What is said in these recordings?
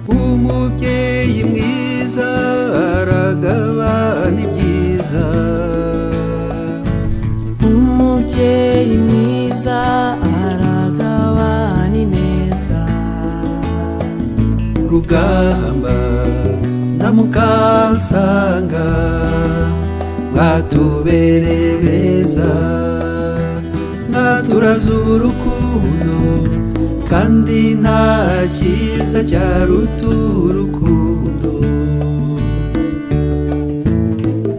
umubyeyi mwiza aragabana ibyiza umubyeyi mwiza aragabana ineza urugamba na mukansanga mwatubereye beza mwaturaza urukundo kandi nta cyiza cyaruta urukundo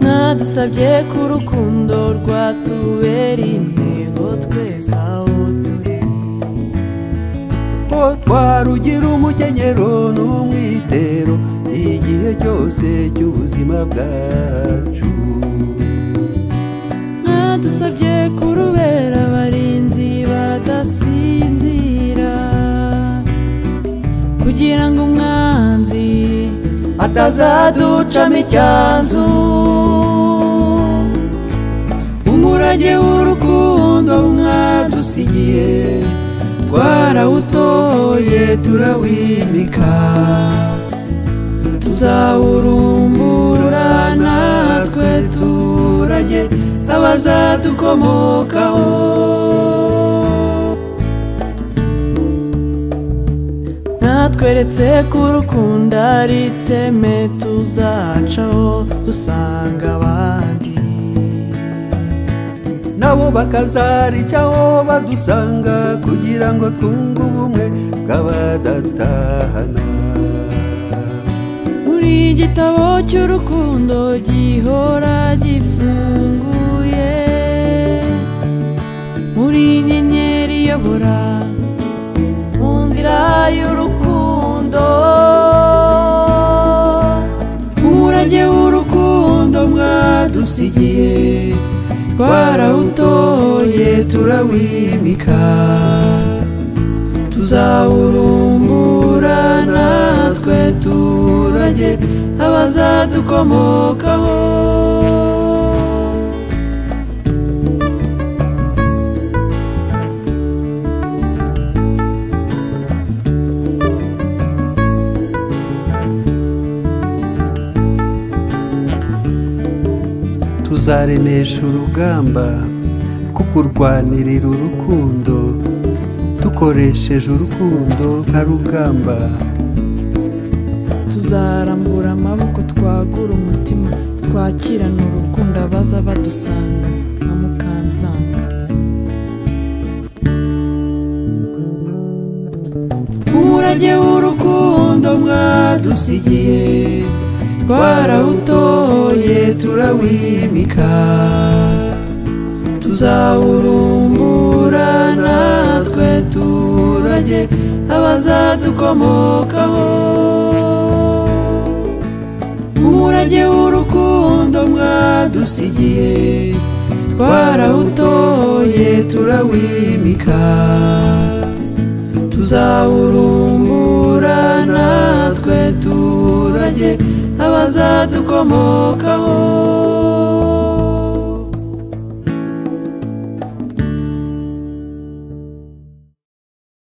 mwadusabye ko urukundo rwatubera intego twese aho turi ko twarugira umukenyero n'umwitero igihe cyose cy'ubuzima bwacu mwadusabye kurubera abarinzi badasinzira kugira ngo umwanzi atazaducamo icyanzu umurage w'urukundo mwadusigiye twarawutoye turawimika tuzawurumbura natwe turage abazadukomokaho natweretse ko urukundo ari iteme tuzacaho dusanga abandi nabo bakazaricaho badusanga kugira ngo twunge ubumwe bw'abadatahana buri gitabo cy'urukundo gihora gifunguye muri inyenyeri iyobora mu nzira y'urukundo umurage w'urukundo mwadusigiye twarawutoye turawimika tuzawurumbura natwe turage abazadukomokaho tuzaremesha urugamba rwo kurwanirira urukundo dukoresheje urukundo nka rugamba tuzarambura amaboko twagura umutima twakirana urukundo abaza badusanga nka mukansanga umurage w'urukundo mwadusigiye twarawutoye turawimika tuzawurumbura natwe turage abazadukomokaho umurage w'urukundo mwadusigiye twarawutoye turawimika tuzawurumbura natwe turage abazadukomokaho